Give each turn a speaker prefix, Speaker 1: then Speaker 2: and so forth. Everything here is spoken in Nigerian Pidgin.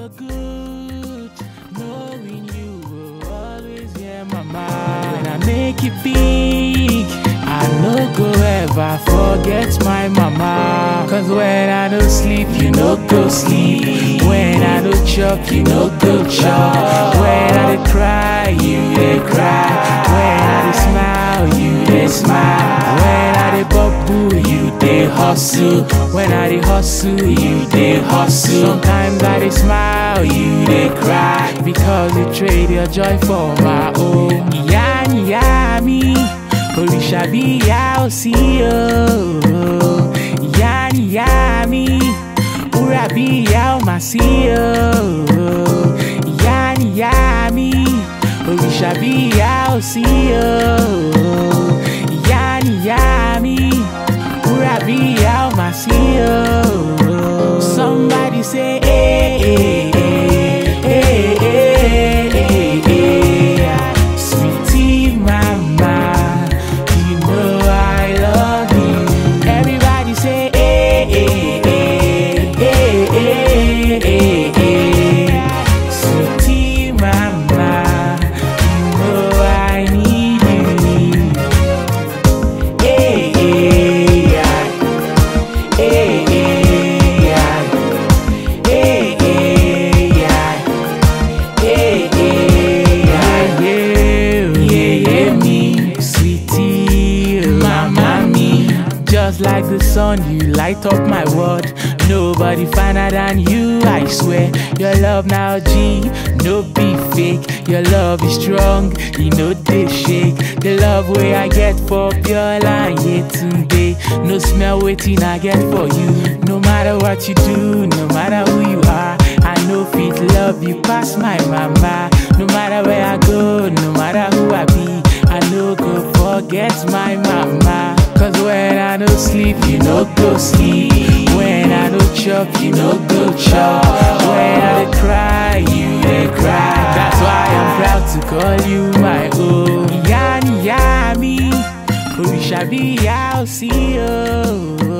Speaker 1: so good knowing you will always hear my mind. When I make it big, I no go ever forget my mama. Cause when I don't sleep, you no go sleep. When I don't chop, you no go chop. When I dey cry, you dey cry. When I dey smile, you dey smile. When I dey bubble, you dey hustle. When I dey hustle, you dey hustle. Sometimes I dey smile, you dey cry. Because you trade your joy for my own. Ìyá ni ìyá mi, òrìṣà bí ìyá ò sí o. Ìyá ni ìyá mi, wúrà bí ìyá ò mà sí o. Ìyá ni ìyá mi, òrìṣà bí ìyá ò sí o. Ìyá ni ìyá mi, wúrà bí ìyá ò mà sí o. Somebody say, eh, eh, eh, eh, eh, eh, eh. Sweetie mama, you know I love you. Everybody say, eh, eh, eh, eh, eh, eh, eh. Sweetie mama, you know I need you. Eh, eh, yeah. Eh, eh, yeah. Eh, eh, yeah. Hey, hey, yeah, yeah, yeah, yeah, me, sweetie, mama, me. Just like the sun, you light up my world. Nobody finer than you, I swear. Your love now, G, no be fake. Your love is strong, you know they shake. The love way I get for pure line, yeah, today. No smell waiting I get for you. No matter what you do, no matter who you are, I know fit love you past my mama. No matter where I go, no matter who I be, I no go forget my mama. Cause when I don't sleep, you no go sleep. When I don't chop, you no go chop. When I dey cry, you dey cry. That's why I'm proud to call you my own. Ìyá ni ìyá mi, òrìṣà bí ìyá ò sí o.